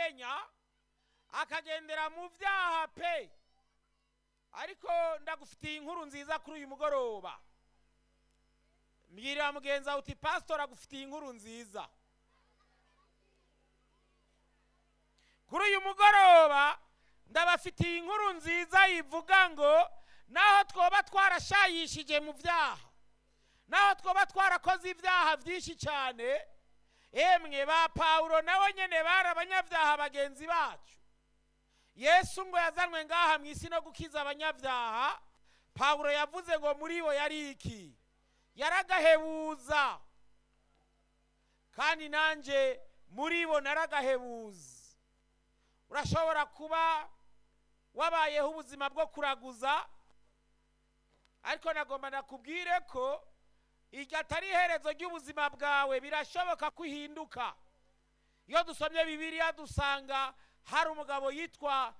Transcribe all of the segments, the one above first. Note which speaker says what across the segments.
Speaker 1: ataramenya akagendera mu byaha pe ariko ndagufitiye inkuru nziza kuri uyu mugoroba mbwirira mugenzi wawe uti pasitori agufitiye inkuru nziza kuri uyu mugoroba ndabafitiye inkuru nziza yivuga ngo naho twoba twarashayishije mu byaha naho twoba twarakoze ibyaha byinshi cyane emwe ba pawulo nabo nyine bari abanyabyaha bagenzi bacu yesu ngo yazanwe ngaha mu isi no gukiza abanyabyaha pawulo yavuze ngo muri bo yari iki yaragahebuza kandi nanjye muri bo naragahebuza urashobora kuba wabayeho ubuzima bwo kuraguza ariko nagomba nakubwire ko iryo atari iherezo ry'ubuzima bwawe birashoboka ko uhinduka iyo dusomye bibiliya dusanga hari umugabo yitwa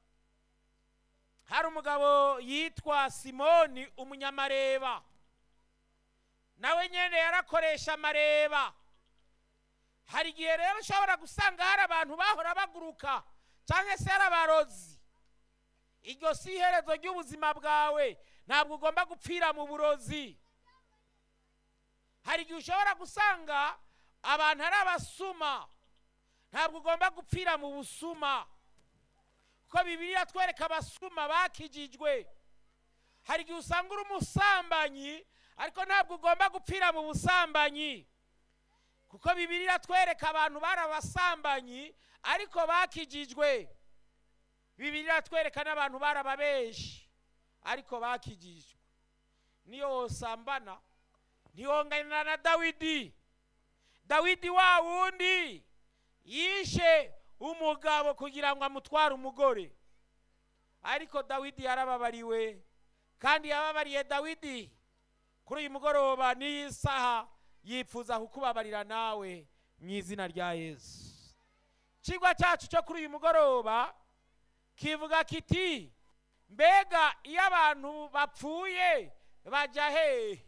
Speaker 1: hari umugabo yitwa simoni umunyamareba nawe nyine yarakoresha amareba hari igihe rero ushobora gusanga hari abantu bahora baguruka cyangwa se hari abarozi iryo si iherezo ry'ubuzima bwawe ntabwo ugomba gupfira mu burozi hari igihe ushobora gusanga abantu ari abasuma ntabwo ugomba gupfira mu busuma kuko bibiriya twereka abasuma bakijijwe hari igihe usanga uri umusambanyi ariko ntabwo ugomba gupfira mu busambanyi kuko bibiriya twereka abantu bari abasambanyi ariko bakijijwe bibiriya twereka n'abantu bari ababeshi ariko bakijijwe niyo wosambana ntiyongana na dawidi dawidi wa wundi yishe umugabo kugira ngo amutware umugore ariko dawidi yarababariwe kandi yababariye dawidi kuri uyu mugoroba n'iyi saha yifuza kukubabarira nawe mu izina rya yesu ikigwa cyacu cyo kuri uyu mugoroba kivuga kiti mbega iyo abantu bapfuye bajya hehe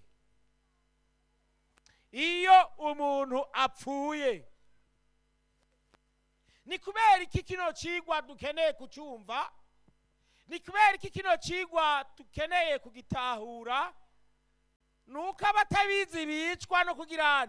Speaker 1: iyo umuntu apfuye ni kubera iki kino kigwa dukeneye kucyumva ni kubera iki kino kigwa dukeneye kugitahura ni uko abatabizi bicwa no kugira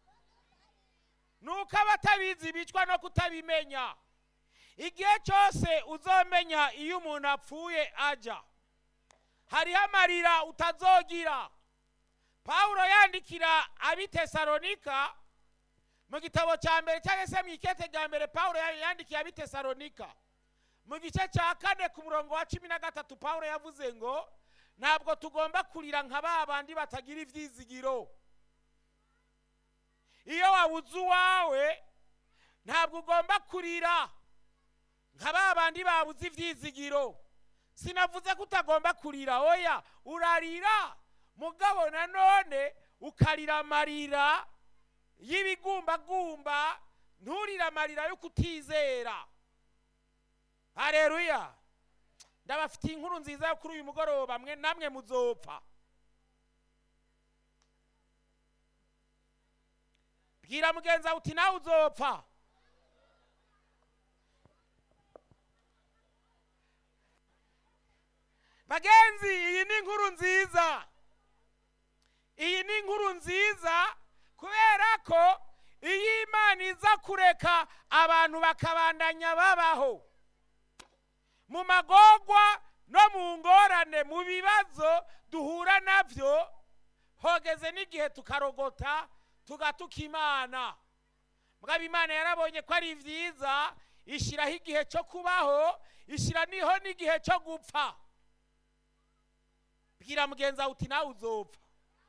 Speaker 1: ni uko abatabizi bicwa no kutabimenya igihe cyose uzomenya iyo umuntu apfuye ajya hariho amarira utazogira pawulo yandikira abitesalonika mu gitabo cya mbere cyangwa se mu ikete rya mbere pawulo yandikiye abitesalonika mu gice cya kane ku murongo wa cumi na gatatu pawulo yavuze ngo ntabwo tugomba kurira nka ba bandi batagira ibyizigiro iyo wabuze uwawe ntabwo ugomba kurira nka ba bandi babuze ibyizigiro sinavuze ko utagomba kurira oya urarira mugabo nanone ukarira amarira y'ibigumbagumba nturire amarira yo kutizera hareruya ndabafitiye inkuru nziza yo kuri uyu mugoroba mwe namwe muzopfa bwira mugenzi wawe uti nawe uzopfa bagenzi iyi ni inkuru nziza iyi ni inkuru nziza kubera ko iyo imana iza kureka abantu bakabandanya babaho mu magogwa no mu ngorane mu bibazo duhura nabyo hogeze n'igihe tukarogota tugatuka imana mbwaba imana yarabonye ko ari byiza ishyiraho igihe cyo kubaho ishyira niho n'igihe cyo gupfa bwira mugenzi wawe uti nawe uzopfa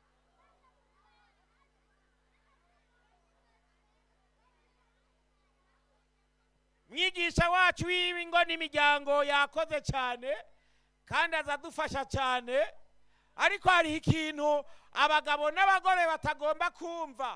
Speaker 1: mwigisha wacu w'ingo n'imiryango yakoze cyane kandi azadufasha cyane ariko hariho ikintu abagabo n'abagore batagomba kumva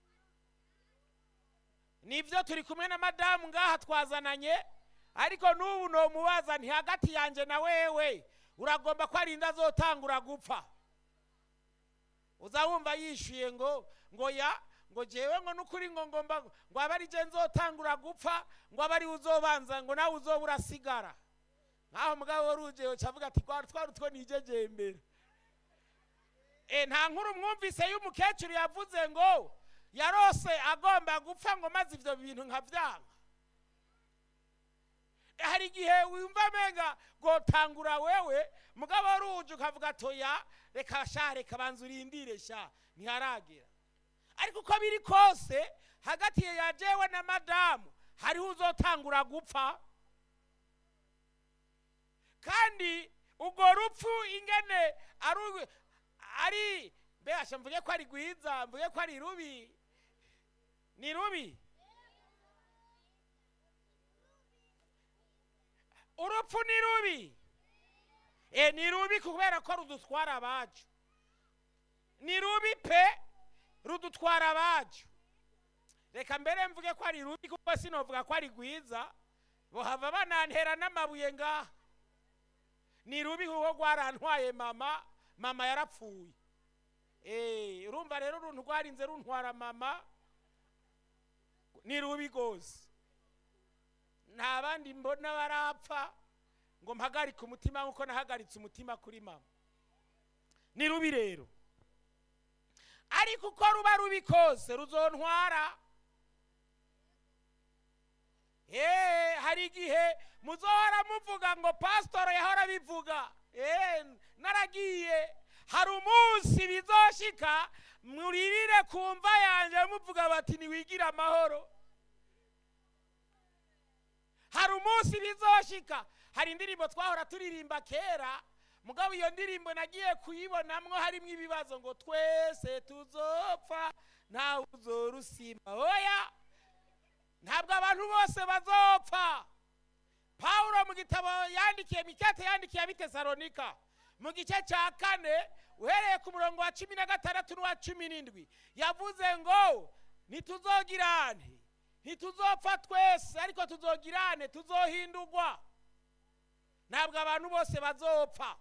Speaker 1: nibyo turi kumwe na madamu ngaha twazananye ariko n'ubu ni umubaza nti hagati yanjye na wewe uragomba ko arinda azotangura gupfa uza wumva yishyuye ngo ngo ya ngo jewe ngo n'ukuri ngo ngomba ngo abe ari je nzotangura gupfa ngo abe ari uzobanza ngo nawe uzoba urasigara nkaho mugabo wari uje ucavuga ati twari twari utwo nijejembera e nta nkuru mwumvise y'umukecuru yavuze ngo yarose agomba gupfa ngo maze ivyo bintu nkavyanga hari igihe wumva amenga gotangura wewe mugabo wari uje ukavuga toya reka sha reka banza urindire sha ntiharagera ariko uko biri kose hagati ya jewe na madamu hariho uzotangura gupfa kandi urwo rupfu ingene ari urw- ari mbega mvuge ko ari rwiza mvuge ko ari rubi ni rubi urupfu ni rubi e ni rubi kubera ko rudutwara abacu ni rubi pe rudutwara abacu reka mbere mvuge ko ari rubi kuko sinovuga ko ari rwiza bohava banantera n'amabuye ngaha ni rubi kuko rwarantwaye mama mama yarapfuye Eh, urumva rero uruntu rwarinze runtwara mama ni rubi rwose nta bandi mbona barapfa ngo mpagarike umutima nk'uko nahagaritse umutima kuri mama ni rubi rero ariko uko ruba rubi kose ruzontwara Eh, hari igihe muzohora muvuga ngo pasitoro yahora bivuga Eh, naragiye hari umunsi bizoshika muririre ku mva yanjye muvuga bati ntiwigire amahoro hari umunsi bizoshika hari indirimbo twahora turirimba kera mugabo iyo ndirimbo nagiye kuyibonamwo harimo ibibazo ngo twese tuzopfa ntawe uzorusima oya ntabwo abantu bose bazopfa pawulo mu gitabo yandikiye mikate yandikiye abitesalonika mu gice cya kane uhereye ku murongo wa cumi na gatandatu n'uwa cumi n'indwi yavuze ngo ntituzogirane ntituzopfa twese ariko tuzogirane tuzohindurwa ntabwo abantu bose bazopfa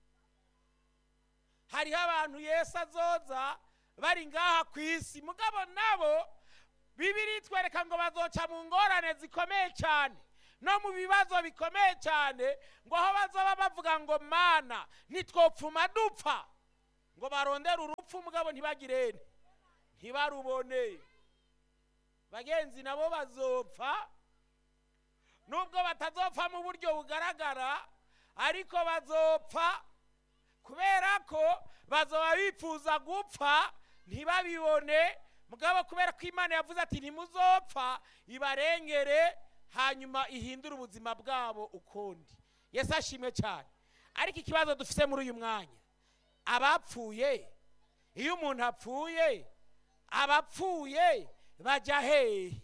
Speaker 1: hariho abantu yesu azoza bari ngaha ku isi mugabo nabo bibiri itwereka ngo bazoca mu ngorane zikomeye cyane no mu bibazo bikomeye cyane ngo aho bazoba bavuga ngo mana ntitwopfuma dupfa ngo barondere urupfu mugabo ntibagirene ntibarubone bagenzi nabo bazopfa nubwo batazopfa mu buryo bugaragara ariko bazopfa kubera ko bazoba bifuza gupfa ntibabibone mugabo kubera ko imana yavuze ati ntimuzopfa ibarengere hanyuma ihindure ubuzima bwabo ukundi yesu ashimwe cyane ariko ikibazo dufite muri uyu mwanya abapfuye iyo umuntu apfuye abapfuye bajya hehe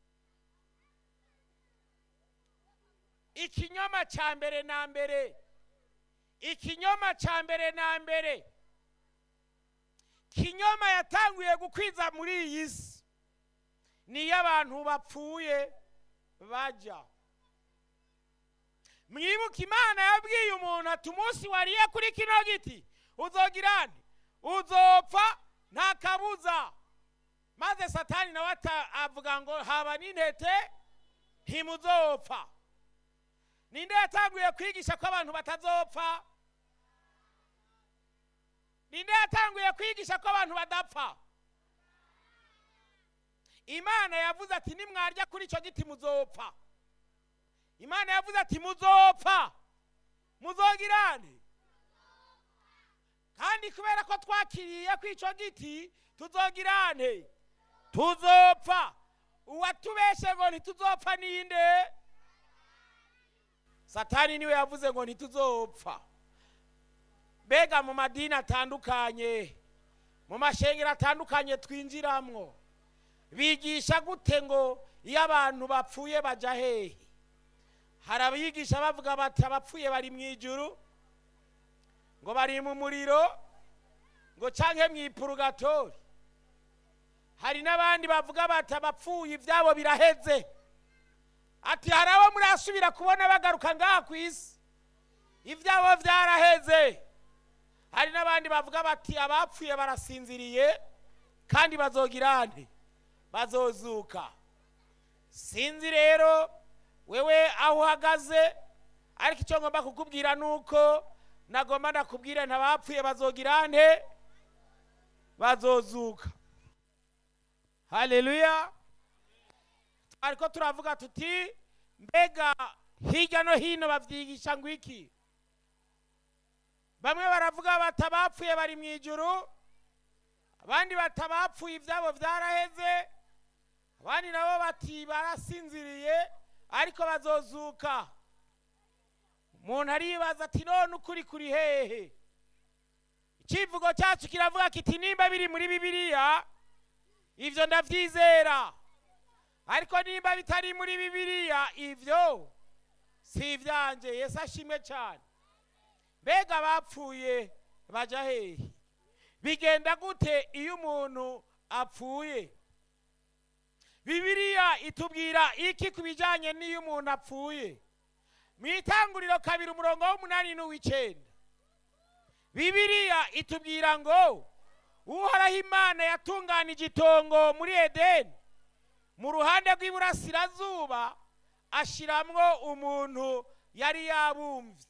Speaker 1: ikinyoma cya mbere na mbere ikinyoma cya mbere na mbere kinyoma yatanguye gukwiza muri iyi si niyo abantu bapfuye bajya mwibuke imana yabwiye umuntu ati umunsi wariye kuri kino giti uzogirane uzopfa nta kabuza maze satani nawe ata- avuga ngo haba n'intete ntimuzopfa ninde yatanguye kwigisha ko abantu batazopfa ninde yatanguye kwigisha ko abantu badapfa imana yavuze ati nimwarya kuri icyo giti muzopfa imana yavuze ati muzopfa muzogirane kandi kubera ko twakiriye ku icyo giti tuzogirane tuzopfa uwatubeshe ngo ntituzopfa ninde satani niwe yavuze ngo ntituzopfa mbega mu madini atandukanye mu mashengero atandukanye twinjiramwo bigisha gute ngo iyo abantu bapfuye bajya hehe hari abigisha bavuga bati abapfuye bari mu ijuru ngo bari mu muriro ngo canke mu ipurugatori hari n'abandi bavuga bati abapfuye ibyabo biraheze ati hari abo murasubira kubona bagaruka ngaha ku isi ibyabo byaraheze hari n'abandi bavuga bati abapfuye barasinziriye kandi bazogira nte bazozuka sinzi rero wewe aho uhagaze ariko icyo ngomba kukubwira ni uko nagomba ndakubwire ntabapfuye bazogira nte bazozuka haleluya ariko turavuga tuti mbega hirya no hino babyigisha ngo iki bamwe baravuga bati abapfuye bari mu ijuru abandi bati abapfuye ibyabo byaraheze abandi nabo bati barasinziriye ariko bazozuka umuntu aribaza ati none ukuri kuri hehe icyivugo cyacu kiravuga kiti nimba biri muri bibiliya ibyo ndabyizera ariko nimba bitari muri bibiliya ibyo si ibyanjye yesu ashimwe cyane mbega abapfuye bajya hehe bigenda gute iyo umuntu apfuye bibiliya itubwira iki ku bijyanye n'iyo umuntu apfuye mu itanguriro kabiri umurongo w'umunani n'uw'icyenda bibiliya itubwira ngo uhoraho imana yatunganije itongo muri edeni mu ruhande rw'iburasirazuba ashyiramo umuntu yari yabumbye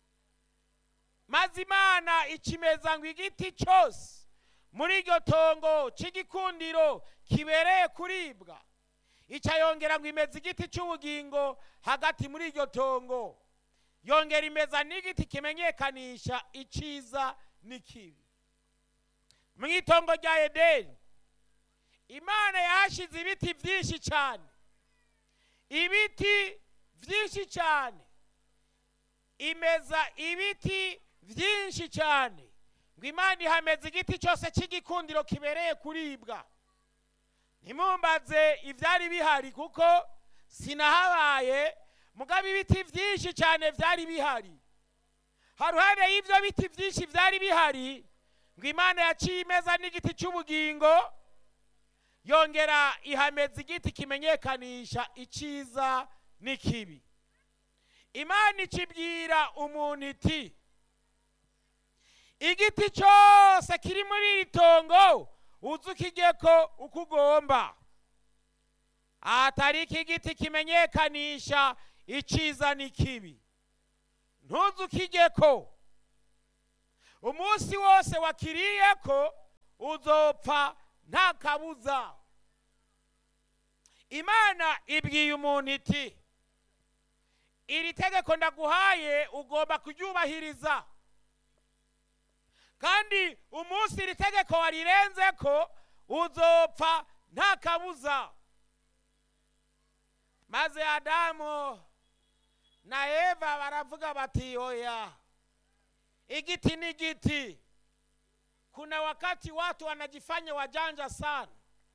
Speaker 1: maze imana ikimeza ngo igiti cyose muri iryo tongo cy'igikundiro kibereye kuribwa icyo yongera ngo imeze igiti cy'ubugingo hagati muri iryo tongo yongera imeza n'igiti kimenyekanisha icyiza n'ikibi mu itongo rya edeni imana yahashyize ibiti byinshi cyane ibiti byinshi cyane imeza ibiti byinshi cyane ngo imana ihameze igiti cyose cy'igikundiro kibereye kuribwa ntimumbaze ibyari bihari kuko sinahabaye mugabo ibiti byinshi cyane byari bihari haruhande y'ibyo biti byinshi byari bihari ngo imana yaciye imeza n'igiti cy'ubugingo yongera ihameza igiti kimenyekanisha icyiza n'ikibi imana ikibwira umuntu iti igiti cyose kiri muri iri tongo uzi ukijye ko uko ugomba ahatari iki giti kimenyekanisha icyiza n'ikibi ntuzi ukijye ko umunsi wose wakiriye ko uzopfa nta kabuza imana ibwiye umuntu iti iri tegeko ndaguhaye ugomba kuryubahiriza kandi umunsi iri tegeko warirenze ko uzopfa nta kabuza maze adamu na eva baravuga bati oya igiti ni giti kuna wakati watu wanajifanya wajanja sana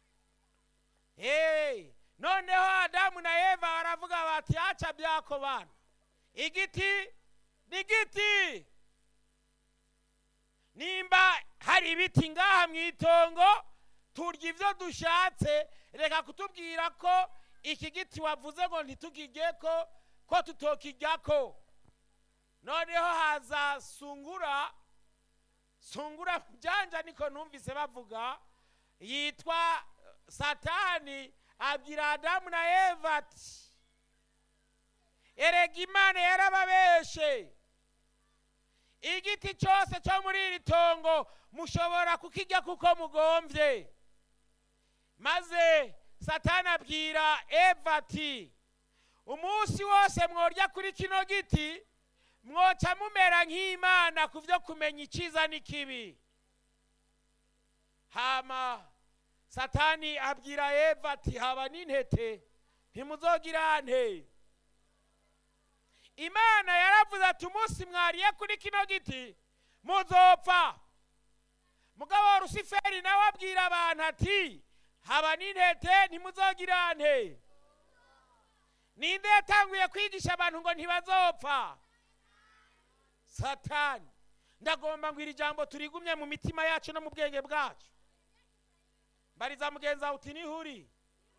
Speaker 1: hey, noneho adamu na eva baravuga bati acha byako bana igiti ni giti nimba hari ibiti ngaha mu itongo turya ibyo dushatse reka kutubwira ko iki giti wavuze ngo ntitugirye ko ko tutokijya ko noneho haza sungura sungura byanja niko numvise bavuga yitwa satani abwira adamu na eva ati erega imana yarababeshe igiti cyose cyo muri iri tongo mushobora kukijya kuko mugombye maze satani abwira eva ati umunsi wose mworya kuri kino giti mwoca mumera nk'imana ku byo kumenya icyiza n'ikibi hama satani abwira eva ati haba n'intete ntimuzogira nte imana yaravuze ati umunsi mwariye kuri kino giti muzopfa mugabo rusiferi nawe abwira abantu ati haba n'intete ntimuzogira nte ninde yatanguye kwigisha abantu ngo ntibazopfa satani ndagomba ngo iri jambo turigumye mu mitima yacu no mu bwenge bwacu mbariza mugenzi wawe uti nihuri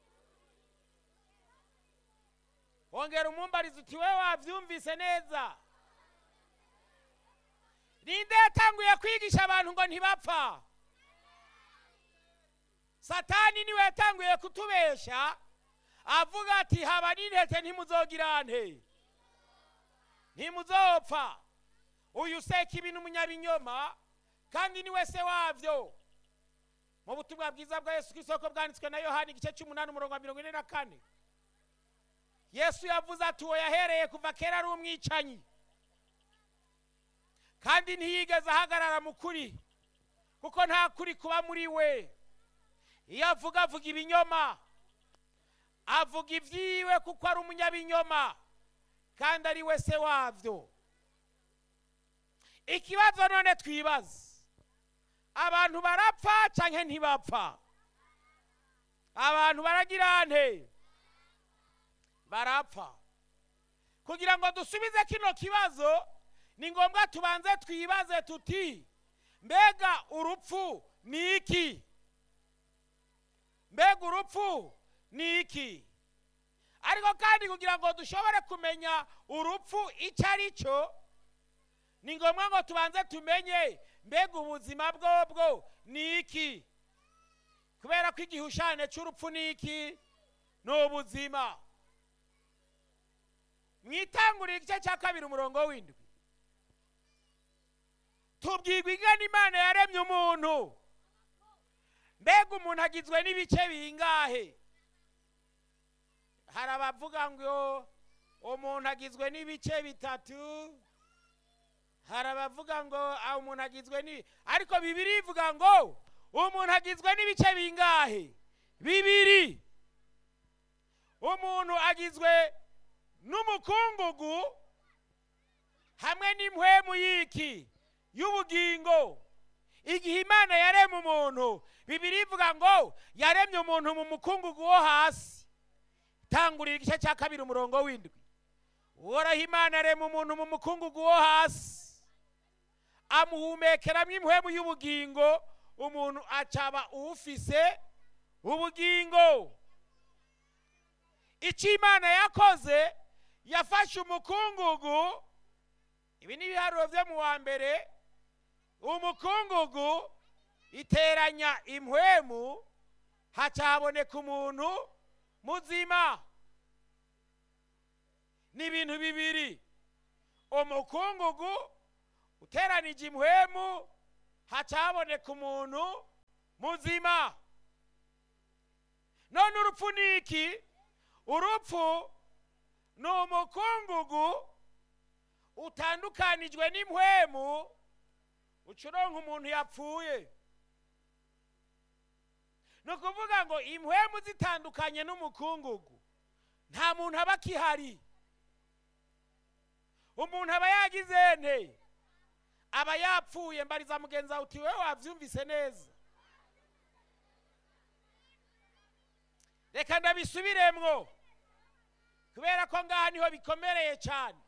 Speaker 1: wongera umumbariza uti we wabyumvise neza ninde yatanguye kwigisha abantu ngo ntibapfa satani niwe yatanguye kutubesha avuga ati haba n'intete ntimuzogira nte ntimuzopfa uyu seka ibintu umunyabinyoma kandi niwe se wabyo mu butumwa bwiza bwa yesu kw'isoko bwanditswe na yohani igice cy'umunani umurongo wa mirongo ine na kane yesu yavuze ati uwo yahereye kuva kera ari umwicanyi kandi ntiyigeze ahagarara mu kuri kuko nta kuri kuba muri we iyo avuga avuga ibinyoma avuga ibyiwe kuko ari umunyabinyoma kandi ari we se wabyo ikibazo none twibaza abantu barapfa cyangwa ntibapfa abantu baragira nte barapfa kugira ngo dusubize kino kibazo ni ngombwa tubanze twibaze tuti mbega urupfu ni iki mbega urupfu ni iki ariko kandi kugira ngo dushobore kumenya urupfu icyo ari cyo ni ngombwa ngo tubanze tumenye mbega ubuzima bwobwo ni iki kubera ko igihushane cy'urupfu ni iki ni ubuzima mwitangurira igice cya kabiri umurongo w'indwi tubwirwa ingana imana yaremye umuntu mbega umuntu agizwe n'ibice bingahe hari abavuga ngo umuntu agizwe n'ibice bitatu hari abavuga ngo umuntu agizwe ni ariko bibiri ivuga ngo umuntu agizwe n'ibice bingahe bibiri umuntu agizwe n'umukungugu hamwe n'impwemu y'iki y'ubugingo igihe imana yaremye umuntu bibiri ivuga ngo yaremye umuntu mu mukungugu wo hasi tangurira igice cya kabiri umurongo w'indwi uhoraho imana yaremye umuntu mu mukungugu wo hasi amuhumekeramo impwemu y'ubugingo umuntu acaba ufise ubugingo icyo imana yakoze yafashe umukungugu ibi ni ibiharuro byo mu wa mbere umukungugu iteranya impwemu haca haboneka umuntu muzima ni ibintu bibiri umukungugu uteranije impwemu haca haboneka umuntu muzima none urupfu ni iki urupfu ni umukungugu utandukanijwe n'impwemu ucuronka umuntu yapfuye ni ukuvuga ngo impwemu zitandukanye n'umukungugu nta muntu aba akihari umuntu aba yagize nte aba yapfuye mbariza mugenzi wawe uti wowe wabyumvise neza reka ndabisubiremwo kubera ko ngaha niho bikomereye cyane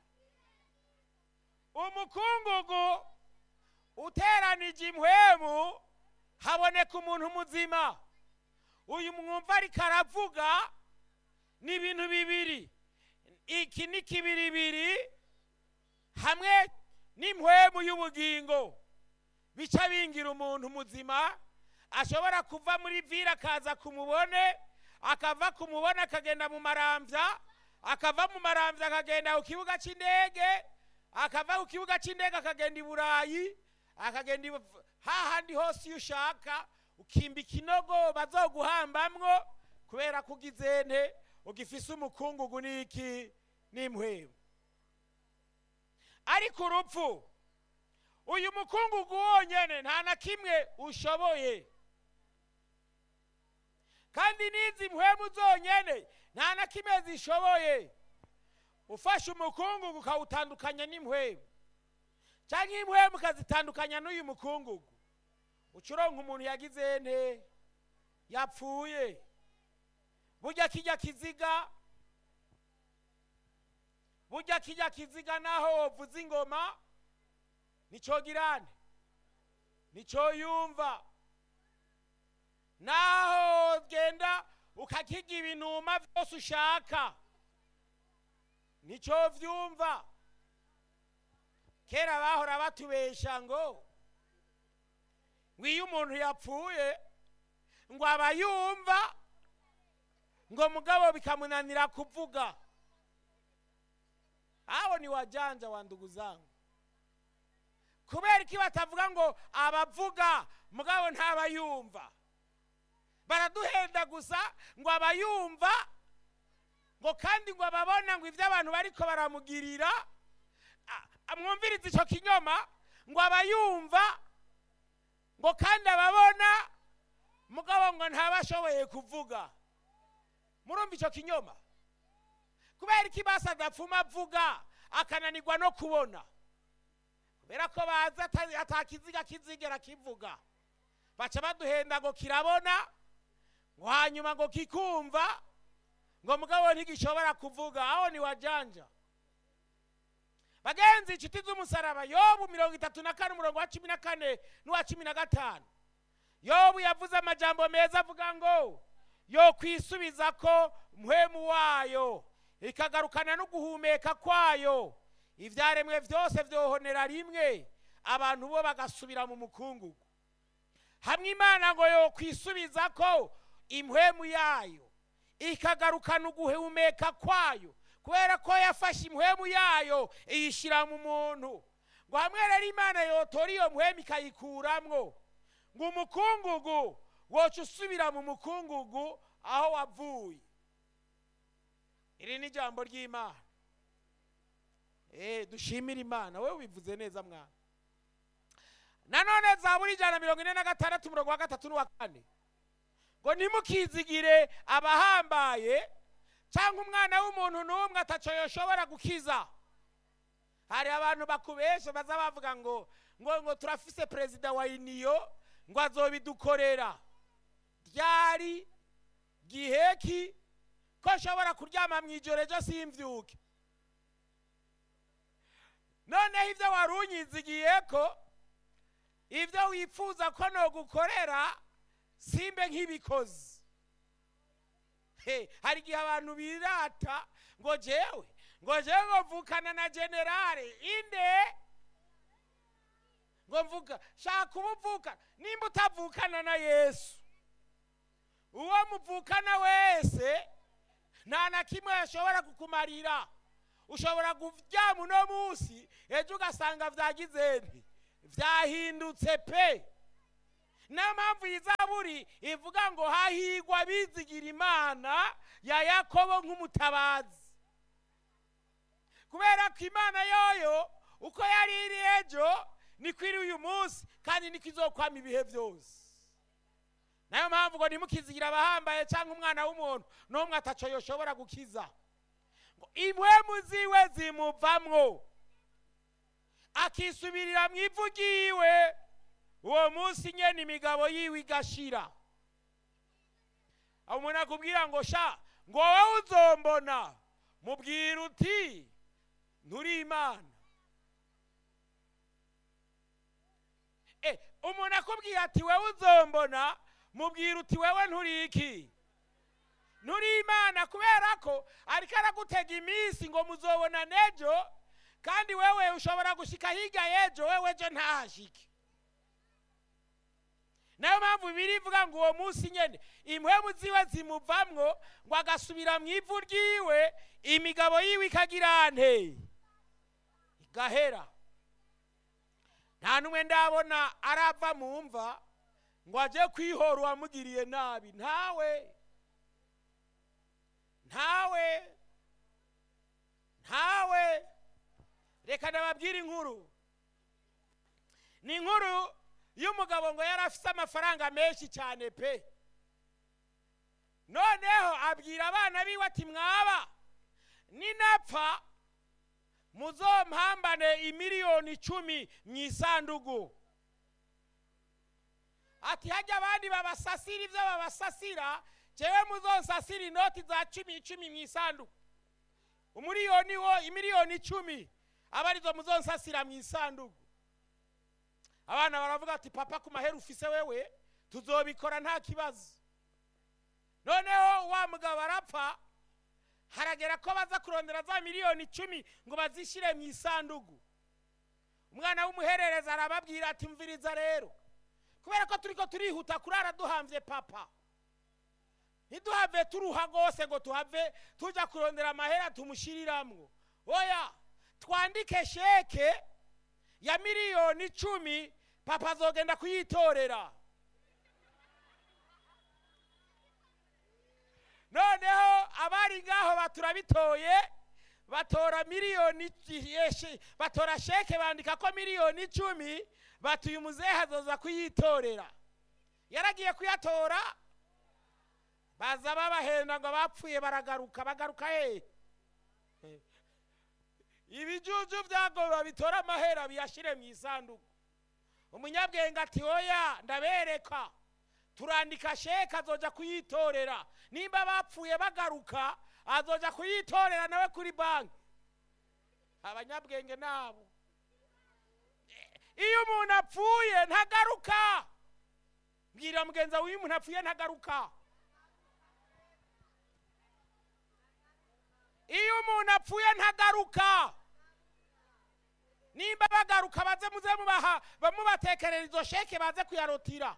Speaker 1: umukungugu uteranije impwemu haboneka umuntu muzima uyu mwumva ariko aravuga ni ibintu bibiri iki ni kibiribiri hamwe n'impwemu y'ubugingo bica bingira umuntu muzima ashobora kuva muri vira akaza kumubone akava kumubona akagenda mu marambya akava mu marambya akagenda ku kibuga cy'indege akava ku kibuga cy'indege akagenda i burayi akagenda hahandi hose iyo ushaka ukimba ikinogo bazoguhambamwo kubera ko ugize nte ugifise umukungugu n'iki n'impwemu ariko urupfu uyu mukungugu wonyine nta na kimwe ushoboye kandi n'izi mpwemu zonyine nta na kimwe zishoboye ufashe umukungugu ukawutandukanya n'impwemu cyangwa impwemu ukazitandukanya n'uyu mukungugu ucuronka umuntu yagize nte yapfuye burya kijya kiziga burya kijya kiziga naho wovuza ingoma nicyo girane nicyo yumva naho genda ukakiga ibinuma byose ushaka nicyo byumva kera bahora batubesha ngo ngo iyo umuntu yapfuye ngo aba yumva ngo mugabo bikamunanira kuvuga aho ni wajanja wa ndugu zangu kubera iki batavuga ngo abavuga mugabo ntaba yumva baraduhenda gusa ngo aba yumva ngo kandi ngo ababona ngo ibyo abantu bariko baramugirira a- a- mwumvirize icyo kinyoma ngo aba yumva ngo kandi ababona mugabo ngo ntaba ashoboye kuvuga murumva icyo kinyoma kubera iki basi adapfuma avuga akananirwa no kubona kubera ko bazi ata- atakiziga kizigera kivuga baca baduhenda ngo kirabona ngo hanyuma ngo kikumva ngo mugabo ntigishobora kuvuga aho ni wajanja bagenzi inshuti z'umusaraba yobu mirongo itatu na kane umurongo wa cumi na kane n'uwa cumi na gatanu yobu yavuze amajambo meza avuga ngo yo kwisubiza ko mpwemu wayo ikagarukana no guhumeka kwayo ibyaremwe byose byohonera rimwe abantu bo bagasubira mu mukungugu hamwe imana ngo yo kwisubiza ko impwemu yayo ikagarukana uguhumeka kwayo kubera ko yafashe impwemu yayo iyishyira mu muntu ngo hamwe rero imana yotora iyo mpwemu ikayikuramwo ngo umukungugu woca usubira mu mukungugu aho wavuye iri ni ijambo ry'imana Eh, dushimire imana wowe ubivuze neza mwana nanone zaburi ijana na mirongo ine na gatandatu umurongo wa gatatu n'uwa kane ngo ntimukizigire abahambaye cyangwa umwana w'umuntu n'umwe ataco yoshobora gukiza hari abantu bakubesha baza bavuga ngo ngo ngo turafise perezida wa iniyo ngo azobidukorera ryari giheki ko nshobora kuryama mu ijoro ejo simbyuke noneho ibyo wari unyizigiye ko ibyo wifuza ko nogukorera simbe nk'ibikozi He, hari igihe abantu birata ngo jewe ngo jewe ngo mvukana na generale inde ngo mvuga shaka uba uvukana nimba utavukana na yesu uwo muvukana wese nta na kimwe yashobora kukumarira ushobora kuryama uno munsi ejo ugasanga byagize nti byahindutse pe niyo mpamvu iyi zaburi ivuga ngo hahigwa abizigira imana ya yakobo nk'umutabazi kubera ko imana yoyo uko yari iri ejo niko iri uyu munsi kandi niko izokwama ibihe byose nayo mpamvu ngo ntimukizigira abahambaye cyangwa umwana w'umuntu n'umwe ataco yoshobora gukiza ngo impwemu ziwe zimuvamwo akisubirira mu ivu ryiwe uwo munsi nyene imigabo yiwe igashira aho umuntu akubwira ngo sha ngo wowe uzombona mubwira uti nturi imana Eh, umuntu akubwira ati wewe uzombona mubwira uti wewe nturi iki nturi imana kubera ko ariko aragutega iminsi ngo muzobona nejo kandi wewe ushobora gushika hirya y'ejo wewe ejo ntahashike nayo mpamvu bibiri ivuga ngo uwo munsi nyene impwemu ziwe zimuvamwo ngo agasubira mu ivu ryiwe imigabo yiwe ikagira nte igahera nta n'umwe ndabona arava mu mva ngo ajye kwihora uwamugiriye nabi ntawe ntawe ntawe reka nababwire inkuru ni inkuru y'umugabo ngo yari afite amafaranga menshi cyane pe noneho abwira abana biwe ati mwaba ninapfa muzompambane imiliyoni icumi mu isandugu ati hajya abandi babasasira ibyo babasasira jewe muzonsasira inoti za cumi icumi mu isanduku umuriyoni wo imiliyoni icumi aba arizo muzonsasira mu isanduku abana baravuga ati papa ku mahera ufise wewe tuzobikora nta kibazo noneho wa mugabo arapfa haragera ko baza kurondera za miliyoni icumi ngo bazishyire mu isanduku umwana w'umuherereza arababwira ati mviriza rero kubera ko turi ko turihuta kurara duhambye papa ntiduhave turuha rwose ngo tuhave tujya kurondera amahera tumushyiriramwo oya twandike sheke ya miliyoni icumi papa azogenda kuyitorera noneho abari ngaho baturabitoye batora miliyoni ici- batora sheke bandika ko miliyoni icumi batuye umuzehe azoza kuyitorera yaragiye kuyatora baza babahenda ngo bapfuye baragaruka bagaruka hehe ibijuju byago babitora amahera biyashyire mu isanduku umunyabwenge ati oya ndabereka turandika sheke azoja kuyitorera nimba bapfuye bagaruka azoja kuyitorera nawe kuri banki abanyabwenge nabo iyo umuntu apfuye ntagaruka mbwira mugenzi wawe iyo umuntu apfuye ntagaruka iyo umuntu apfuye ntagaruka nimba bagaruka baze muze mubaha bamubatekerera izo sheke baze kuyarotira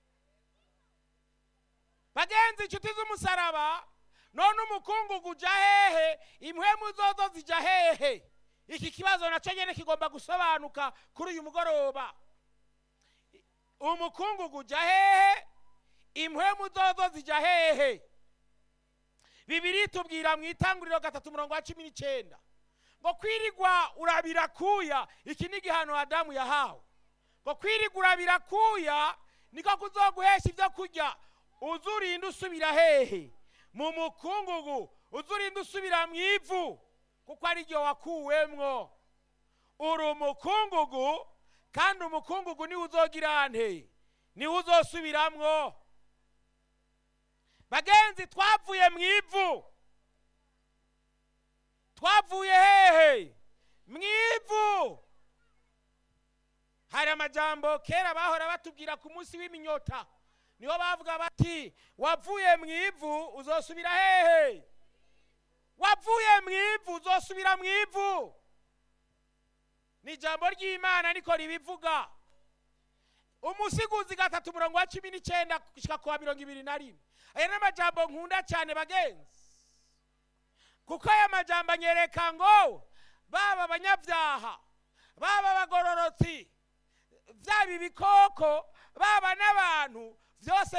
Speaker 1: bagenzi inshuti z'umusaraba none umukungugu uja hehe impwemu zozo zija hehe iki kibazo nacyo nyine kigomba gusobanuka kuri uyu mugoroba umukungugu uja hehe impwemu zozo zija hehe bibiri tubwira mu itanguriro gatatu umurongo wa cumi n'icyenda ngo kwirigwa urabira kuya iki ni igihano adamu yahawe ngo kwirigwa urabira kuya niko kuzoguhesha ibyo kurya uzurinda usubira hehe mu mukungugu uzurinda usubira mu ivu kuko ari ryo wakuwemwo uri umukungugu kandi umukungugu niwe uzogira nte niwe uzosubiramwo bagenzi twavuye mu ivu twavuye hehe mu ivu hari amajambo kera bahora batubwira ku munsi w'iminyota niho bavuga bati wavuye mu ivu uzosubira hehe wavuye mu ivu uzosubira mu ivu ni ijambo ry'imana niko ribivuga umusiguzi gatatu umurongo wa cumi n'icyenda gushyika ku wa mirongo ibiri na rimwe aya ni amajambo nkunda cyane bagenzi kuko aya majambo anyereka ngo baba abanyabyaha baba abagororotsi byaba ibikoko baba n'abantu byose